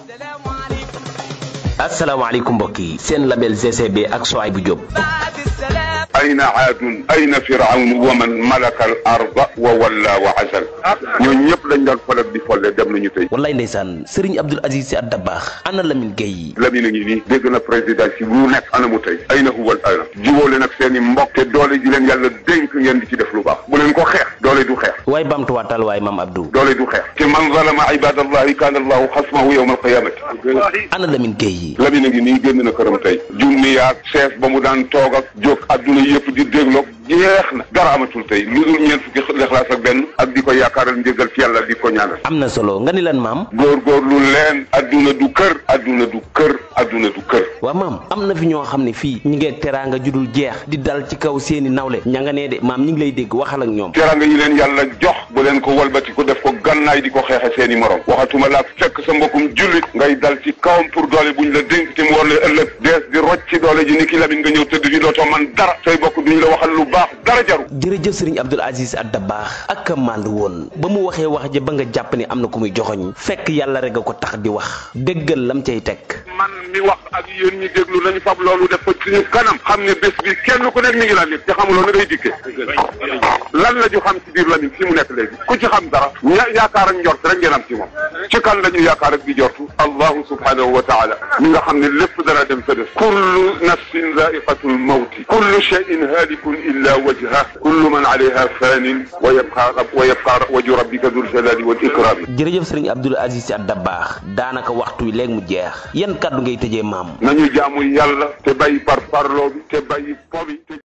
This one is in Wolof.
asalaamaaleykum mbokk yi seen label GCB ak Souaïbou Diop ayna aadun ayna firawnu wa man malaka al arda wa walla wa asal ñooñu ñëpp dañ doon foleb di folle dem nañu tey wallaay ndeysaan Serigne Abdoul Aziz Sy Dabakh ana Lamine Gueye Lamine a ngi nii dégg na président si bu nekk ana mu tey ayna huwal ana jiwóole nag seen i mbokk te doole ji leen yàlla dénk ngeen di ci def lu baax bu leen ko xeex doole du xeex waaye bamtuwaatal waaye maam Abdou doole du xeex te man zalama ibadallahi kaana allahu xasmahu yawma alqiyamati ana Lamine Gueye Lamine a ngi nii génn na këram tey junni yaag chef ba mu daan toog ak jóg adduna yëpp di dégloog jeex na dara amatul tey lu dul ñeent fukki lexlaas ak benn ak di ko yaakaaral njëgal ci yàlla di ko ñaanal am na solo nga ni lan maam góorgóorlu leen adduna du kër adduna du kër adduna du kër waa maam am na fi ñoo xam ne fii ñi ngee teraanga judul jeex di dal ci kaw seeni nawle ña nga nee de maam ñi ngi lay dégg waxal ak ñoom teranga yi leen yàlla jox bu leen ko walbati ko def ko gannaay di ko xeexe seeni morom waxatuma laa fekk sa mbokkum jullit ngay dal ci kawam pour doole buñ la dénk te mu war la ëllëg dees di rocc ci doole ji ni ki Lamine nga ñëw tëdd fi dootoo man dara say bokk duñ la waxal lu baax dara jaru jërëjëf Serigne Abdoul Aziz Sy Dabakh ak a màndu woon ba mu waxee wax ja ba nga jàpp ni am na ku muy joxoñ fekk yàlla rek a ko tax di wax déggal lam cay teg man mi wax ak yéen ñi déglu nañu fab loolu def ko suñu kanam xam ne bés bi kenn ku nekk mi ngi la nit te xamuloo na ngay dikkee lan la ñu xam ci biir Lamine fi mu nekk léegi ku ci xam dara ña yaakaar ak njort rek ngeen am ci moom ci kan la ñu yaakaar ak di jortu allahu subhanahu wa taala mi nga xam ne lépp dana dem sa def kullu nafsin zaiqatul mawti kullu shay'in halikun illa wajha kullu man alayha fanin wa yabqa wa yabqa wajhu rabbika dul jalali wal ikram jërëjëf Serigne Abdoul Aziz Sy Dabakh daanaka waxtu wi léegi mu jeex yan kàddu ngay tëjee maam nañu jaamu yàlla te bàyyi par parloo bi te bàyyi po bi